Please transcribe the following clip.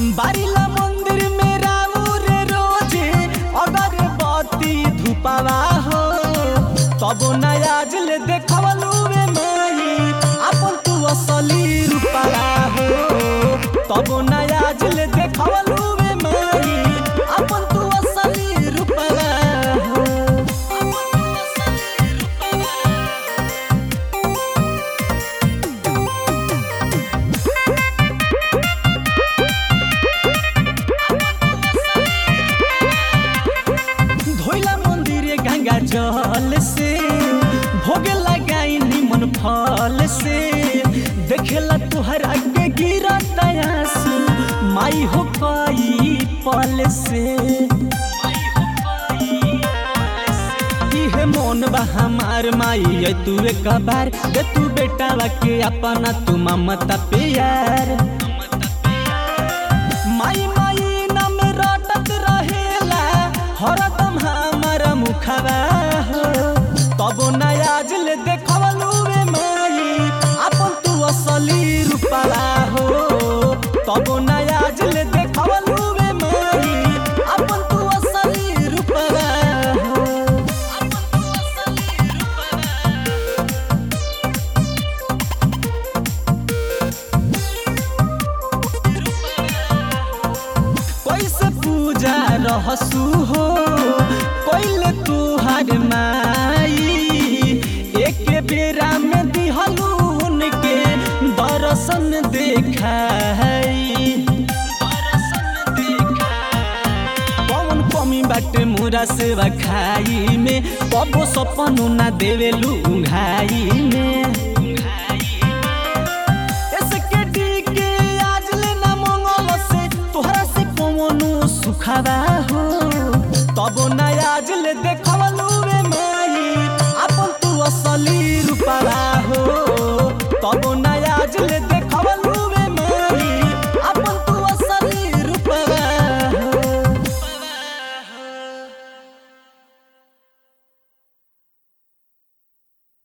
बारिला मंदिर में राउर रोजे अगर बत्ती धुपावा हो तब नयाज ले देखवलू रे माई अपन तू असली रूपावा हो तब नयाज ले देखवलू रे माई अपन तू असली रूपावा हो अपन तू असली रूपावा धोइला मंदिरे गंगा जल से भोग लगाई निमन फल से देखेला तुहरा के गिरा आंसू माई हो पाई पल से इहे मोन बा हमार माई है तू एक बार दे तू बेटा के अपना तू ममता प्यार माई माई नाम रटत रहेला हरदम हमर मुखवा हो तब नयाज ले देखवलू रे माई अपन तू असली रूपवा हो तब नयाज ले देखवलू रे माई अपन तू असली रूपवा हो अपन तू असली रूपवा कैसे पूजा रहसू हो कैले तुहार माई एक बेरा में दिहलू उनके दर्शन देखाई कौन कमी बाटे मुरा सेवा खाई में कबो सपनू ना देवेलू घाई में इसके डी के आज लेना मंगल से तोहरा से कौनो सुखावा